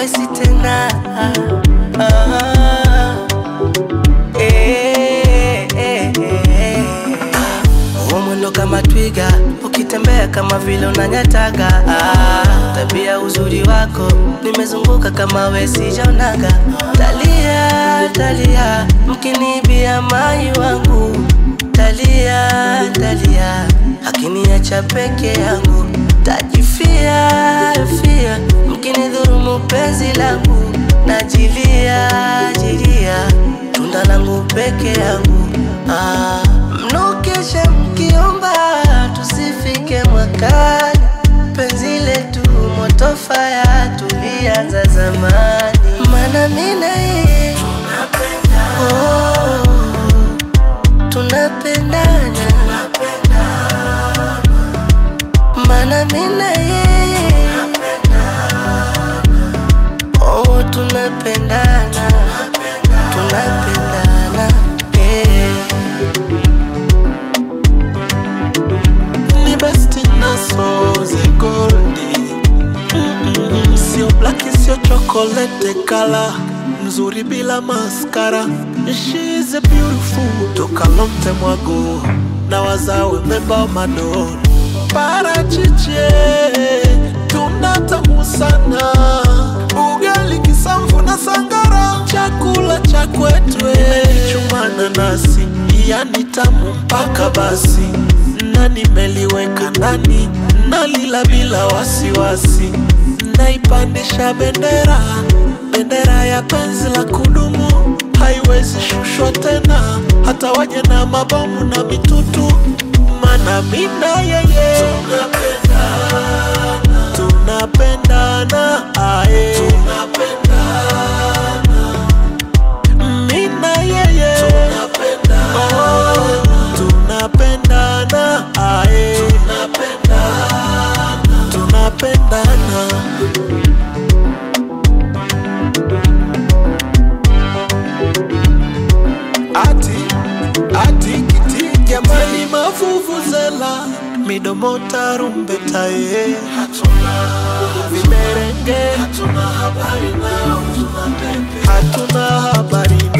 wesi tena ah, eh, eh, eh. Huo mwendo kama twiga, ukitembea kama vile unanyataga. Ah, tabia uzuri wako, nimezunguka kama we sijaonaga. Talia, talia, mkinibia mai wangu. Talia, talia, akiniacha peke yangu. Tajifia, fia, mkinidhurumu penzi langu. Najilia, jilia, tunda langu peke yangu. Ah, mnokesha mkiomba tusifike mwakani, penzi letu moto faya tulianza zamani, mana mina yeye oh, tunapendana, mana mina yeye oh, tunapendana, tunapendana yeah. ni besti naso ze goldi Mm-mm. sio blaki sio chokolete kala mzuri bila maskara She is a beautiful toka lomte mwago na wazawe memba madoro parachiche tunatamu sana ugali kisamvu na sangara chakula cha kwetwe chumana nasi yani tamu mpaka basi na nimeliweka ndani nalila bila wasiwasi naipandisha bendera bendera ya penzi la kudumu haiwezi shushwa tena hata waje na mabomu na mitutu mana mina yeye tunapendana tunapendana aye mina yeye tunapendana tunapendana aye tunapendana ati ati kiti jamani mavuvuzela midomo tarumbeta ye hatuna vimerenge hatuna habari nao hatuna habari